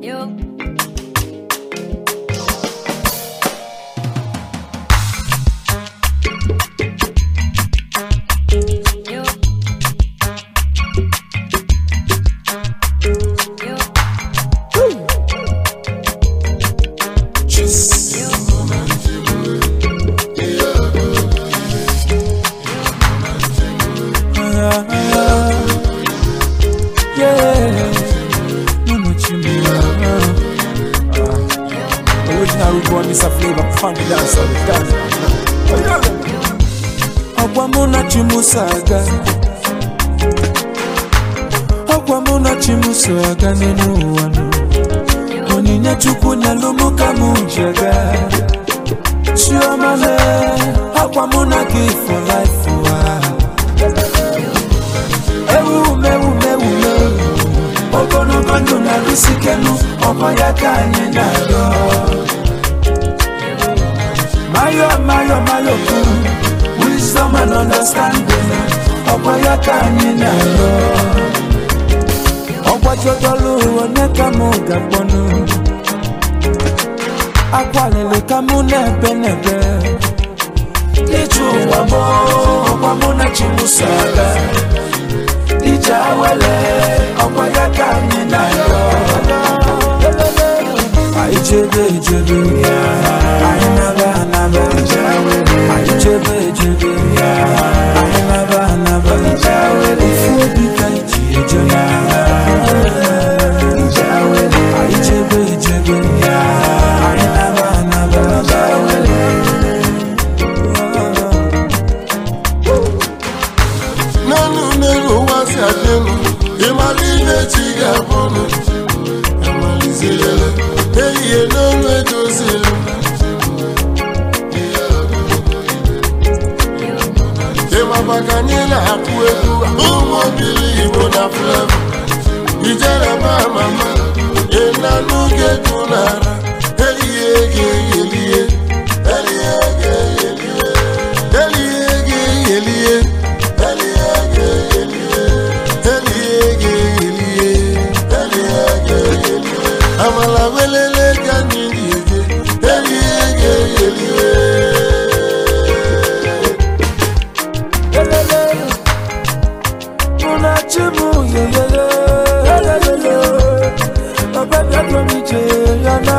Yo. Yo. Yo. Yeah, Mama Chimera. Original root one is a flavor, funny dance all the time. Ọgwa mụ na Chimuso aga Ọgwa mụ na Chimuso aga n'elu ụwa nụ Onyinye Chukwu nyelụ mụ ka mụ ji aga Chioma lee, ọgwa mụ na gị for life ụwa ewumewumewume ogologo ndụ na-arụsikenu ọkọ ya ka anyị na-arịọ mayo mayo mayo kwuru wisdom and understanding ọkọ ya ka anyị na-arịọ ọgbajodolu onye ka mụ ga-akpọnụ akwalili ka mụ na-ebe n'ebe ije ụwa mụ ọkwa mụ na chimuso aga ije awele ọkwa ya ka anyị na-arịọ anyị chebe echebe anyị naba anaba anyị chebe echebe anyị naba anaba ofu obi ka iji eje na anyị chebe echebe anyị naba anaba n'elu n'elu ụwa si adị elu ịmara ihe chi ga-abụnụ amalizirele ehihie n'olu edozili ịmaba ka anyị na-akụ egwu ụmụ obili igbo na flevo ijere ma mama ịnanụ ga-egwu n'ara ehihie ga-eyelie elie ga-eyelie elie ga-eyelie elie ga-eyelie elie ga-eyelie elie ga-eyelie amala welele ka anyị ga-eje elie ga-eyelie Elele, una chimu yeyeye, elele, ọbẹ̀ bí ọdún mi jẹ yana.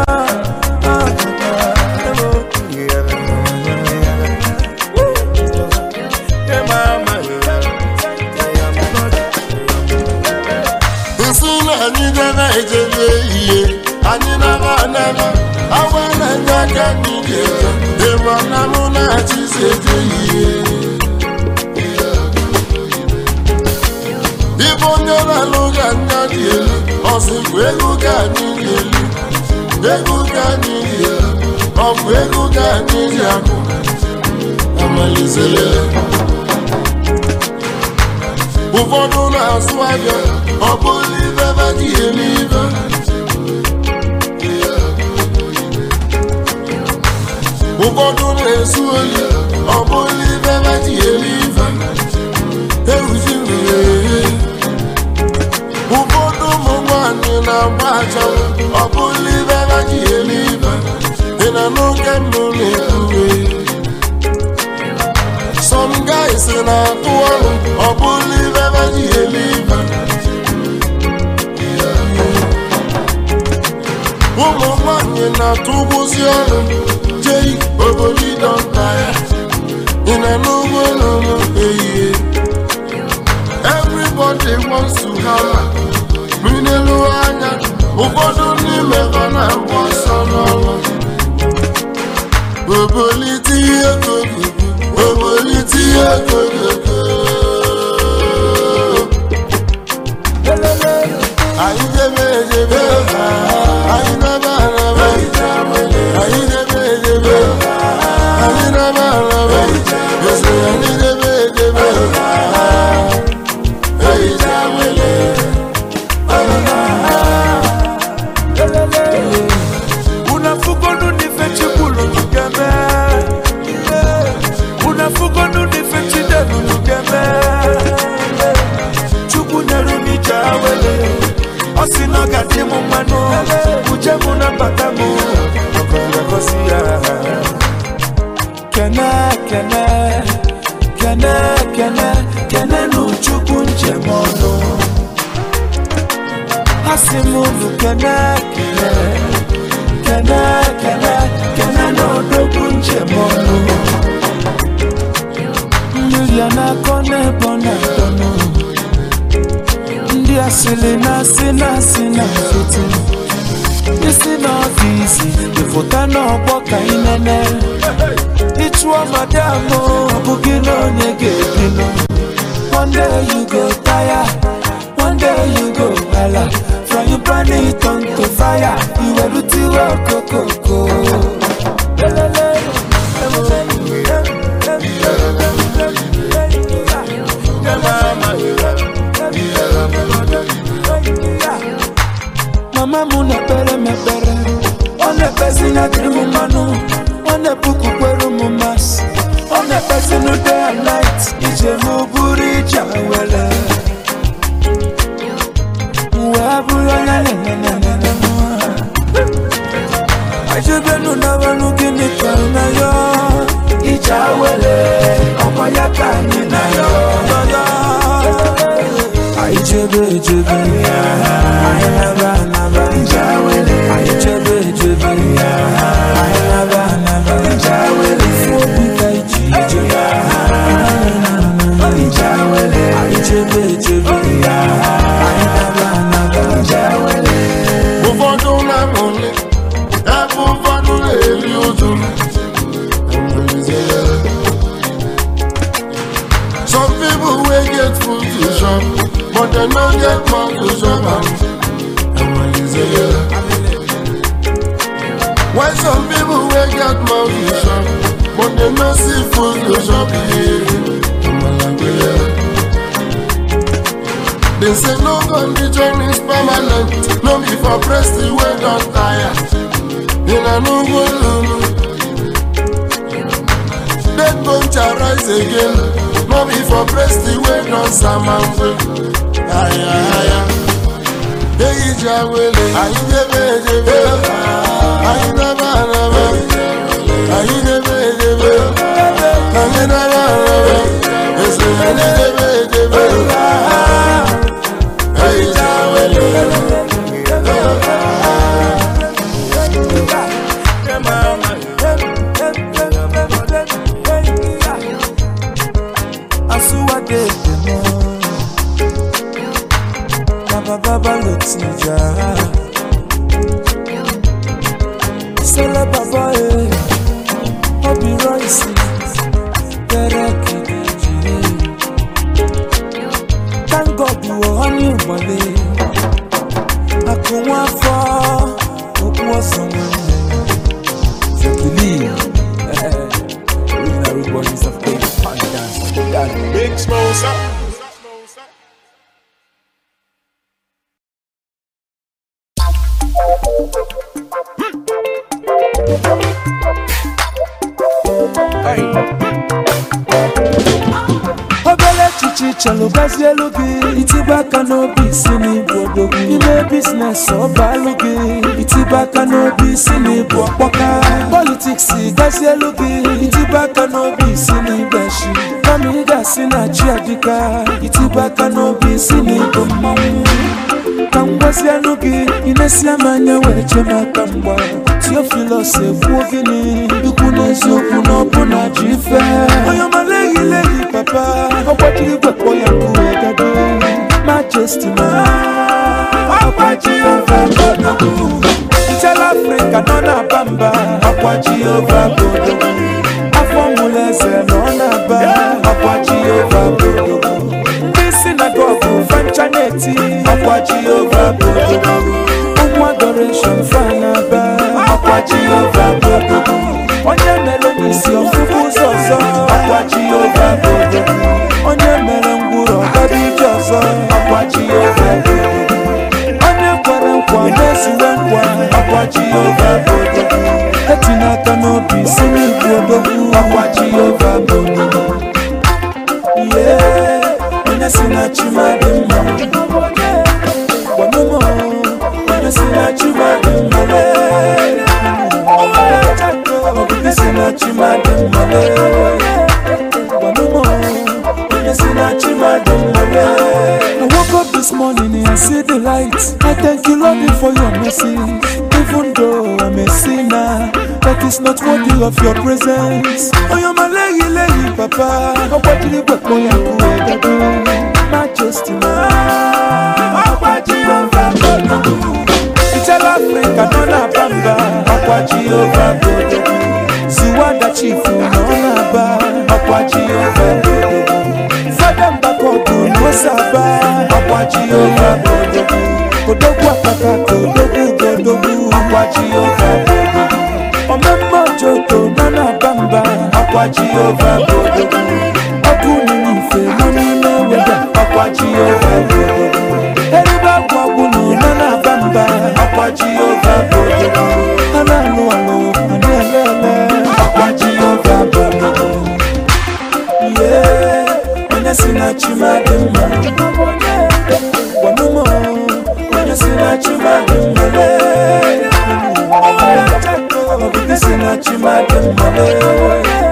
nsị na anyị gara ejebe ihe anyị nara anara awa na ndị aka anyị ga-eje ịma na mụ na-achịzi eje ihe ibe onye na-alụ ga anya dị elu ọsịkwa ego ka anyị ga-elu ego ka anyị ga-elu ọ bụ ego ka anyị ji akụ amalizere ụfọdụ na-asụ ahịa ọ bụrụ ibe ebe ji eme ibe ụfọdụ na-esu oyi ọ bụrụ ibe ebe ji eme ibe ewuzi mmiri ụfọdụ ụmụ nwanyị na-agba achanwụ ọ bụrụ ibe ebe ji eme ibe ị na n'oge mbụ na-ekwuwe Some guys na-atụ ọrụ ọ bụrụ ibe ebe ji eme ibe ụmụ nwanyị na-atụ ụgbụzi ọrụ jei obodo ịdọnta ya ị na n'ugbo n'ụlọ ehihie everybody wants to have minelu anya ụfọdụ n'ime ha na-agba ọsọ n'ọrụ obolite ihe kogogo obolite ihe kogogo anyị debe edebe anyị naba araba anyị debe edebe anyị naba araba ese anyị debe edebe ehicha wele unafugonu nife chikulu nugeme unafugonu nife chidelu nugeme ọ sị na ọ ga-adị m mmanụ uje m na mbata m ọgọzi ya kene kene kene kene kene n'uchukwu njem ọnụ ha sị m unu kene kene kene kene kene n'odogwu njem ọnụ mmiri a na-akọ n'ebe ọ na-adọnụ ndị asịrị na-asị na-asị na nkịtị isi n'ọfịs ịfụta n'ọgbọ ka ị nene ịchụọ madam ọ bụghị na onye ga-ebinụ one day you go tire one day you go hala frying pan it on to fire iwerutiwe okokoko mama m na-ekpere m ekpere ọ na-ekpezi na dịrị m mmanụ ọ na-epukwukwere m masị ọ na-ekpezi n day and night ije m bụrụ ije were wee bụrụ onye nenenenene ajebenu nabanụ gịnị ka na ya ije were ọkwa ya ka anyị na ya anyị chebe echebe anyị naba anaba anyị chebe echebe anyị naba anaba ifu obi ka iji ije anyị chebe echebe anyị naba anaba ụfọdụ na-amụli ebe ụfọdụ na-eri ụjụ some people wey get food to chop but dem no get mouth to chop am while some people wey get mouth to chop but dem no see food to chop They say no condition is permanent, no be for breast wey don tire. Una no go lulu. Dead bone shall rise again, no be for breast wey don samamwe. Aya aya. Eyi ja wele, ayi debe debe, ayi daba daba, ayi debe debe, ayi daba daba, ese ayi debe debe. Ayi ja wele. baba ló ti jà sẹlẹ bàbá ẹ ọbì rọìsì bẹrẹ kìkìjì tángọdù ọhánì ìmọlẹ àkùnwọn afọ òkú ọsàn nwanne fẹkìlì original root boys of Cape Town dance. Big Smosa. obere echiche chọrọ gbazie elu gị itibe aka n'obi isi n'ịbụ odogwu ime biznes ọbalụ gị itibe aka n'obi isi n'ịbụ ọkpọka politiks gazie elu gị itibe aka n'obi isi n'ịgbashi kama ị ga-asị na chi adịka itibe aka n'obi isi n'ịbụ mmanwụ ka m gwazianụ gị ị na-esi m anya were chee m aka mgba tiofilos ekwuo gịnị ikwu n'eziokwu na ọbụna ji ife onye ọmala eyileyi papa ọgbajiri gwekpọ ya nke gado majesti ma ọkwa jehova bodogwu nchala afrịka nọ na-aba mba ọkwa jehova bodogwu afọ mụlụ eze nọ na-aba ọkwa jehova bodogwu ndị sinagogu fancha na-eti ọkwa jehova bodogwu ụmụ adoreshon fanaba ọkwa jehova bodogwu onye mere n'isi ọfụfụ ụzọ ọzọ ọkwa jehova bodogwu onye mere ngwụrụ ọgaba ije ọzọ ọkwa jehova bodogwu onye kwere nkwa mezuwe nkwa ọkwa jehova bodogwu etinye aka n'obi si n'igwe odogwu ọkwa jehova bodogwu ihe onye si na chi ma dị mma gwanụmụ mmale gwanumo onye si na chima dị mmale I woke up this morning and I see the light I thank you Lord for your mercy Even though I'm a sinner That is not worthy of your presence Oyo malegi legi papa Ọgbajiri gbẹ̀pọ̀ ya kú ẹ̀dẹ́dú Majesty ma Ọgbàjì ọba gbọdọ̀ Ìtẹ́lá Africa nọ́nà bàmbà Ọgbàjì ọba gbọdọ̀ Ziwanda chifu nọ́nà bá Ọgbàjì ọba gbọdọ̀ Fada Mbakogu n'Osaba Ọgbàjì ọba gbọdọ̀ Odogwu akaka kodogwu godogwu Ọgbàjì ọba gbọdọ̀ Ọmọọmọ Joko nọ́nà bàmbà Ọgbàjì ọba gbọdọ̀ Ọkụ nínú ife nọ n'ime weda Ọgbàjì ọba gbọdọ̀ Eribe akwa gwụnụ nọ́nà bàmbà Ọgbàjì ọba gbọdọ̀ Ha na-alụ alụ, ha na-ele ele Ọgbàjì ọba gbọdọ̀ Yeah, onye si na chima dị mma gwamumo onye si na chima dị mma obibi si na chima dị mma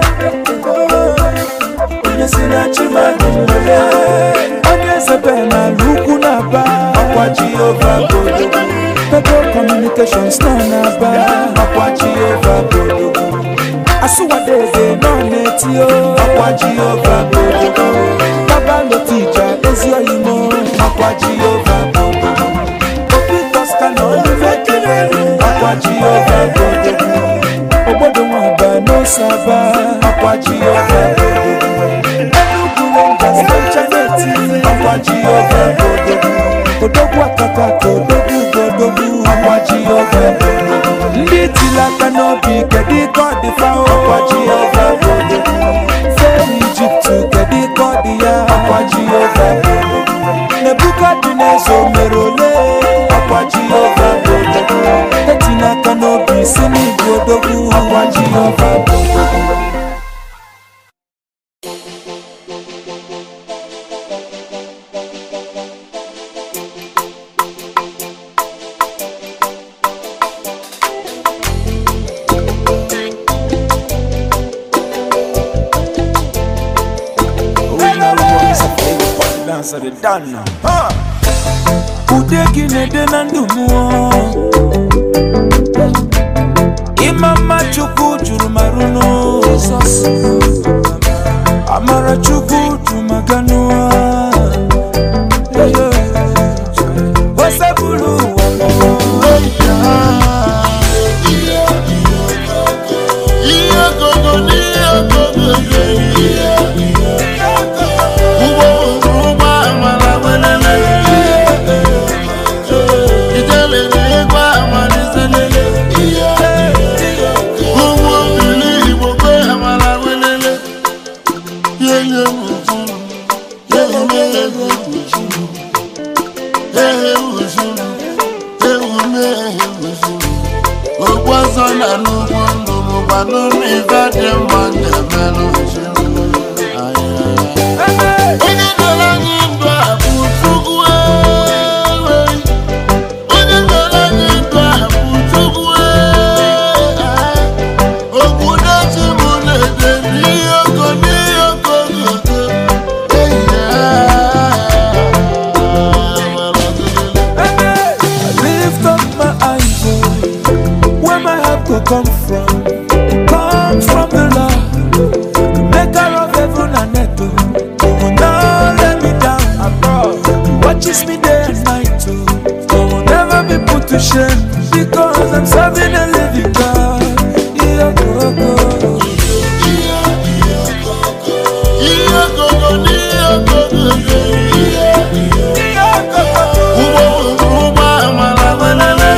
onye si na chima dị mma onye zebe n'ala ukwu na-aba ọkwa jehova godogo Federal Communications nọ na-aba ọkwa jehova godogo asụwadeze nọ na-eti o ọkwa jehova godogo baba lotija ezi oyimo ọkwa jehova godogo obi kosta na olume kelere ọkwa jehova godogo obodo nwaba n'osaba ọkwa jehova godogo enugwu rangers na chaneti ọkwa jehova godogo odogwu akaka ka odogwu godogwu ọkwa jehova godogo ndị tiri aka n'obi kedu ka ọ dị fa ọkwa jehova godogo fee ijipt kedu ka ọ dị ya ọkwa jehova godogo nebukadneza o mere ole ọkwa jehova godogo etina aka n'obi si n'igwe odogwu ọkwa jehova godogo ude gị na-ede na ndụ mụọ ịma mma chukwu juru marụnụ amara chukwu jumaganụọ osebulu ụwa ihe gogo n'ihe gogo ihe ụgbọ ụgbọ amara welele ijele n'igwe amaliselele ụgbọ mmiri igbo kwe amara welele yeye mụjuru yeye ego mụjuru ehe mụjuru ewume ehe mụjuru okwu ọzọ na n'ugbo ndụ mụkwanụ n'ife dị mma na-emelụ mụjuru onye nọrọ anyị ndụ a bụ Chukwu ewe onye nọrọ anyị ndụ a bụ Chukwu ewe okwu na-echi m na-ede n'ihe oko n'ihe oko gogo I lift up my eyes, oh, where my help could come from. Come from the Lord, the maker of heaven and earth. Oh, He will not let me down. He watches me day and night. Oh, I will never be put to shame because I'm serving a living God. Yeah, go, go. ihe gogo n'ihe gogo ụgbọ ụgbọ amara welele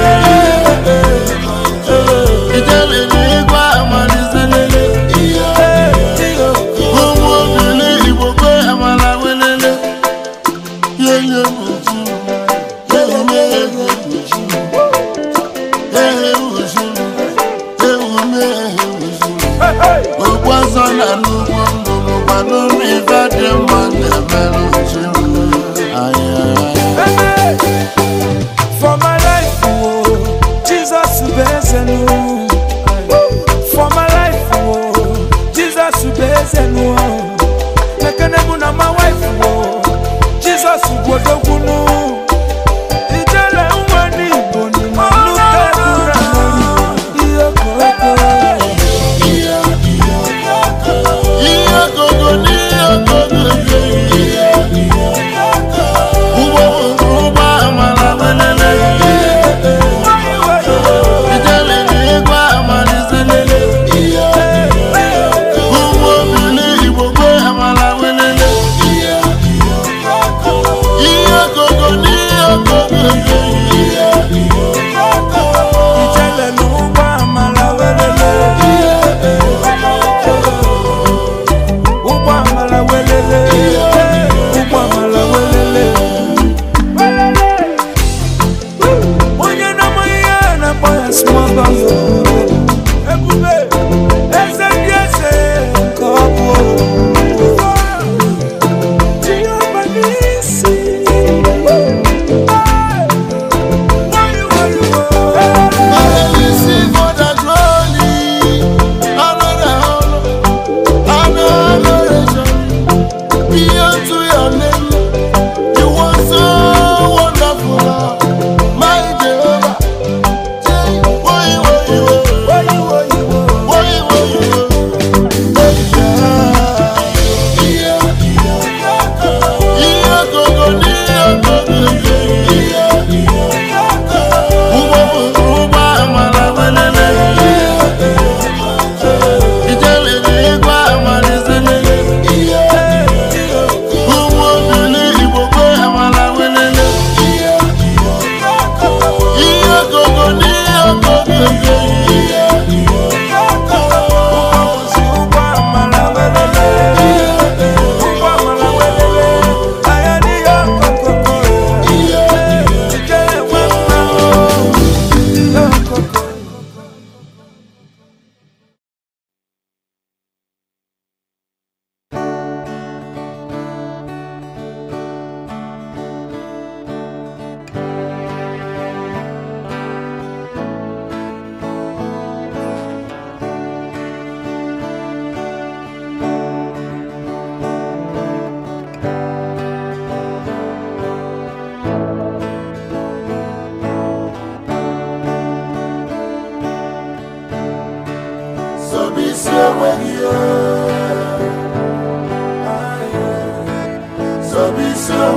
ijele n'igwe amaliselele ụmụ obili igbo kwe amara welele yeye mụjuru ewume ego mụjuru ehe mụjuru ewume ehe mụjuru okwu ọzọ na n'ugbo ndụ mụkwanụ n'ife dị mma na-emelụ mụjuru For my life, oh, Jesus Ubezenu. For my life, oh, Jesus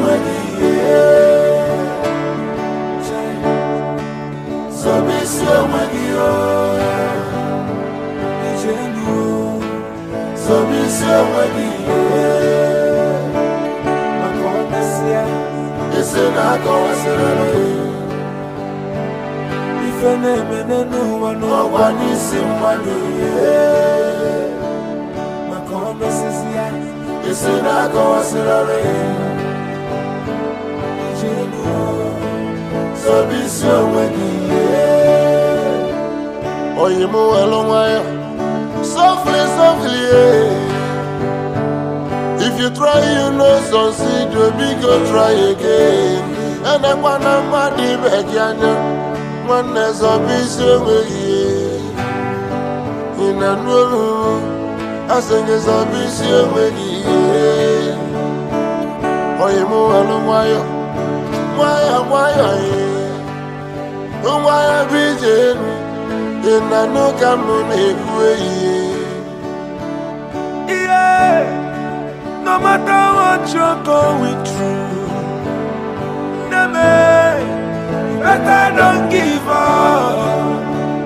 onwe gị ihe Zọba isi onwe gị ijenu Zọba isi onwe gị maka ọ mesịa Isi na-akọwasịrị ife na-eme n'ụwa n'ụwa ọgwa n'isi mmadụ ihe maka ọ mesịsịa Isi na-akọwasịrị ijenu Zọba isi onwe gị ihe Oyi m welu nwayọ Softly, softly yeah. If you try you no succeed you biko try again Enekwana mmadụ ibe gị anya Nwanne zọba isi onweghị ihe Ị na-anụ olu asị gị zọba isi onweghị ihe Oyi m welu nwayọ nwayọ nwayọ ee nwayọ bụ ije elu ị na-anụ ka m na-ekwu ehihie Yeah, no matter what you're going through, Neme, better don't give up.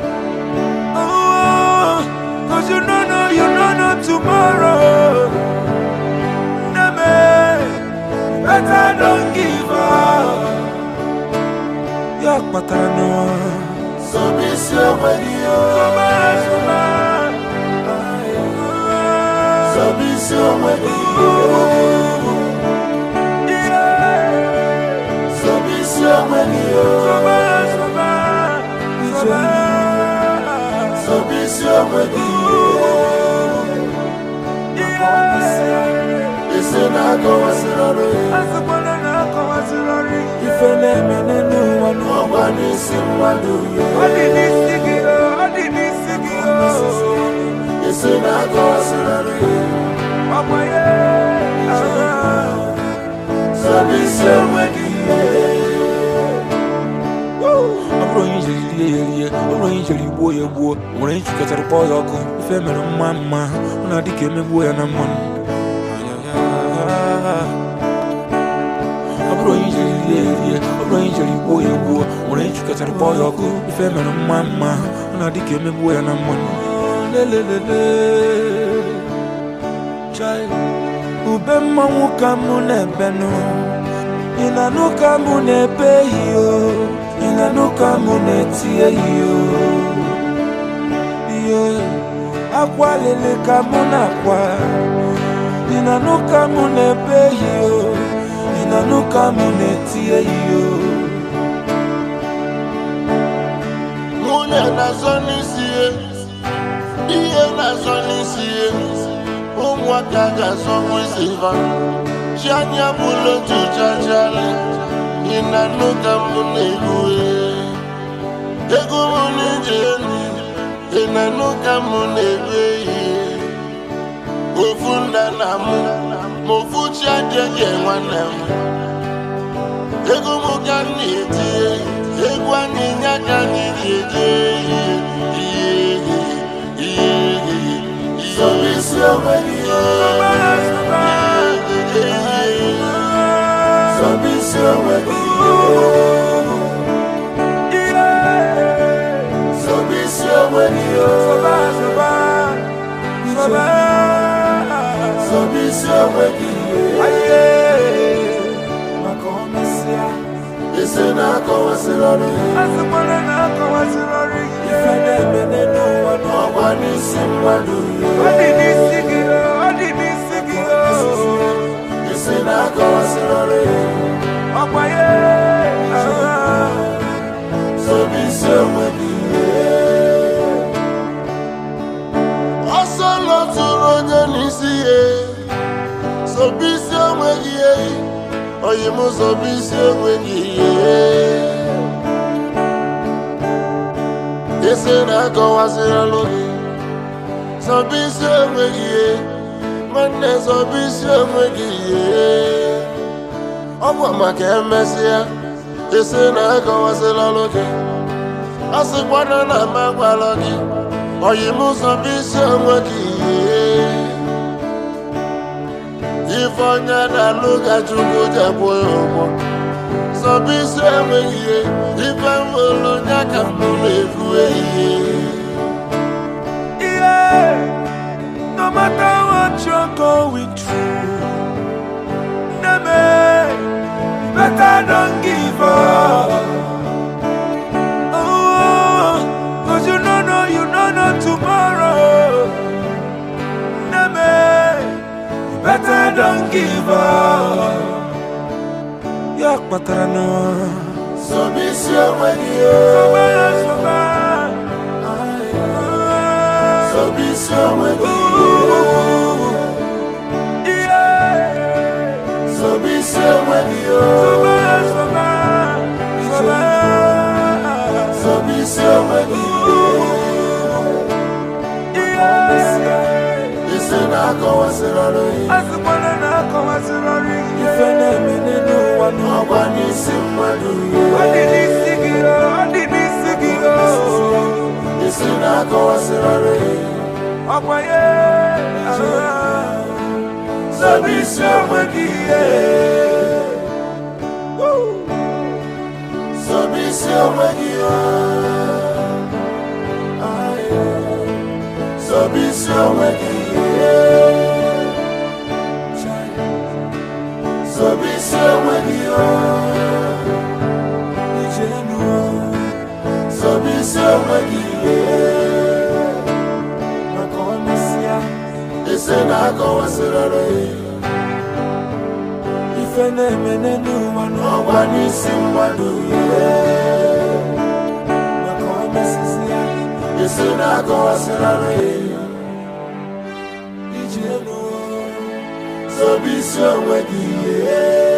Oh, cause you don't know, you don't know tomorrow. Neme, better don't give up. Yak patano, zọba isi onwe gị o. suma, suma. zọba isi onwe gị Yeah. zọba isi onwe gị o. zọba isi onwe gị isi na-akọwasịrị Ife na-eme n'ụwa n'ụwa ọgwa n'isi mmadụ Ọ dị n'isi gị o, ọ dị n'isi gị o isi na-akọwasịrị Ọkwa ya zọba isi onwe gị ọ bụrụ onye ijeri rie ya erie ọ bụrụ onye ijeri gbuo ya egbuo o nwere onye chịkọtara kpọọ ya ọkụ ife mere mma mma ọ na-adị ka emegbuo ya na mmanụ ọ bụrụ onye ijeri rie ya erie ọ bụrụ onye ijeri gbuo ya egbuo o nwere onye chịkọtara kpọọ ya ọkụ ife mere mma mma ọ na-adị ka emegbuo ya na mmanụ lelelele Chai. ube mmanwụ ka mụ na-ebenụ ị na-anụ ka mụ na-ebe iyo ị na-anụ ka mụ na-etie iyo iyo akwa lele ka mụ na-akwa ị na-anụ ka mụ na-ebe iyo ị na-anụ ka mụ na-etie iyo nwunye na-azọ n'isi ihe ihe na-azọ n'isi ihe ụmụaka ga-azọkwa isi ha chi anya bụla otu chachara ị na-anụ ka m na-egwu ego m na-eji elu ị na-anụ ka m na-egwu ihe ofu nna na mụ ma ofu chi adịghị nwanne m ego m ka m na-etinye egwu anyị nye ka anyị ga-eje ihe ihe ihe ihe Zọba isi onwe gị Zọba isi onwe gị Zọba isi onwe gị Zọba isi onwe gị maka ọ mesịa Isi na-akọwasịrị ọrụ ife na-eme n'ụwa n'ụwa ọgwa n'isi mmadụ Ọ dị n'isi gị o, ọ dị n'isi gị o. Isi na-akọwasịrị ọrụ Ọkwa ya Zọba isi onwe gị ọsọ lọtụrụ onye n'isi ya zọba isi onwe gị oyi m zọba isi onwe gị isi na-akọwasịrị ọrụ gị zọba isi onwe gị nwanne zọba isi onwe gị ọ bụ maka emesịa isi na-akọwasịrị ọrụ gị a sịkwana na m agwala gị oyi m zọba isi onwe gị ife onye na-alụ ka chukwu ji akwụ ya ụgwọ sọbụ isi enweghị ihe ife mụrụ ya ka mụ na-ekwu ehihie Yeah, no matter what you're going through, Neme, better don't give up. Oh, cause you don't know, you don't know tomorrow. Neme, better don't give up. Ya kpatara na sọbụ isi enweghị ihe sobe ya sobe. sọbụ isi enweghị ihe Yeah. sọbụ isi enweghị ihe sọbụ isi enweghị ihe isi na-akọwasịrị ọrụ ihe Ife na-eme n'ụwa ọgwa n'isi mmadụ Ọ dị ihe n'isi gị, ọ dị n'isi gị, isi na-akọwasịrị ọrụ ihe ọkwa ya sọbụ isi enweghị ihe sọbụ isi enweghị ihe sọbụ isi enweghị ihe sọbụ isi enweghị ihe sọbụ isi enweghị ihe maka ọmịsịa isi na-akọwasịrị ọrụ ihe ife na-eme n'ụwa n'ọgwa ọgwa n'isi mmadụ ihe maka ọmịsịsịa isi na-akọwasịrị ọrụ ihe iji elu sọbụ isi enweghị ihe